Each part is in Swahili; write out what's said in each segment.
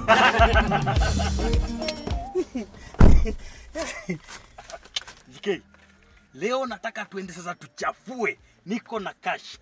JK, leo nataka tuende sasa tuchafue. Niko na cash.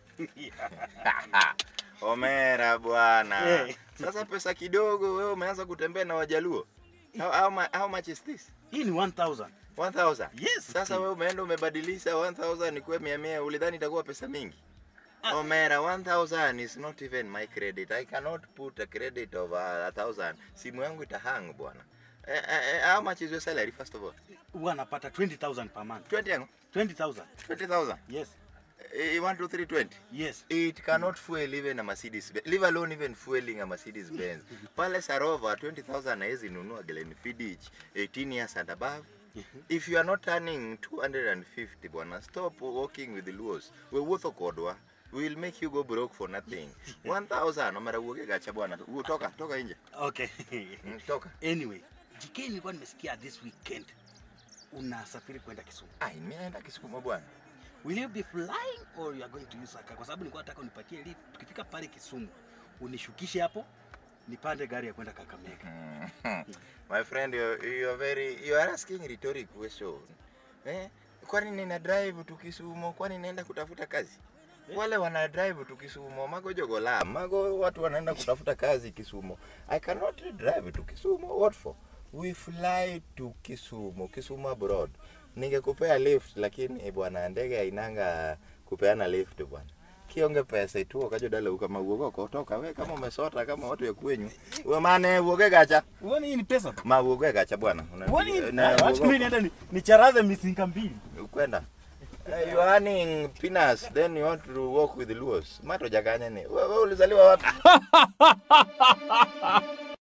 Omera bwana. Eh. Sasa pesa kidogo wewe umeanza kutembea na Wajaluo. How, how, mu- how much is this? Hii ni 1000. 1000. Yes. Sasa wewe umeenda umebadilisha 1000 ikuwe 100 ulidhani itakuwa pesa mingi? Omera 1000 is not even my credit. I cannot put a credit of a thousand. Simu yangu itahang bwana. Eh, eh, eh, how much is your salary first of all? Huwa napata 20000 per month. 20 yangu? 20000. 20,000. Yes. Eh, 1 2 3 20. Yes. It cannot fuel even a Mercedes Benz. Leave alone even fueling a Mercedes Benz. Pale Sarova 20,000 haizi nunua Glenfiddich 18 years and above. If you are not earning 250 bwana, stop walking with the Luos. We wuotho kodwa. We will make you go broke for nothing. 1000 omera wuoge gacha bwana. Wu- Toka, toka nje. Okay. Mm, Toka. anyway, JK nilikuwa nimesikia this weekend unasafiri kwenda Kisumu. Ai, mimi naenda Kisumu bwana. Will you be flying or you are going to use a car? Kwa sababu nilikuwa nataka unipatie lift. Tukifika pale Kisumu, unishukishe hapo, nipande gari ya kwenda Kakamega. My friend, you, you are very you are asking rhetoric question. Eh? Kwani nina drive tu Kisumu? Kwani naenda kutafuta kazi? Wale wana drive tu Kisumu, mago jogola. Mago watu wanaenda kutafuta kazi Kisumu. I cannot drive to Kisumu. What for? We fly to Kisumu, Kisumu abroad. Ningekupea lift lakini bwana ndege hainanga kupeana lift bwana. Kionge pesa itu okajo dala ukama uogo kotoka we kama umesota kama watu ya kwenyu. We mane uoge gacha. Uone hii ni pesa. Ma uoge gacha bwana. Una- Uone na acha uogo- mimi niende ni- nicharaze misinga mbili. kwenda Eh, you are earning peanuts then you want to walk with the Luos. Mato jaganya ni. Wewe ulizaliwa wapi?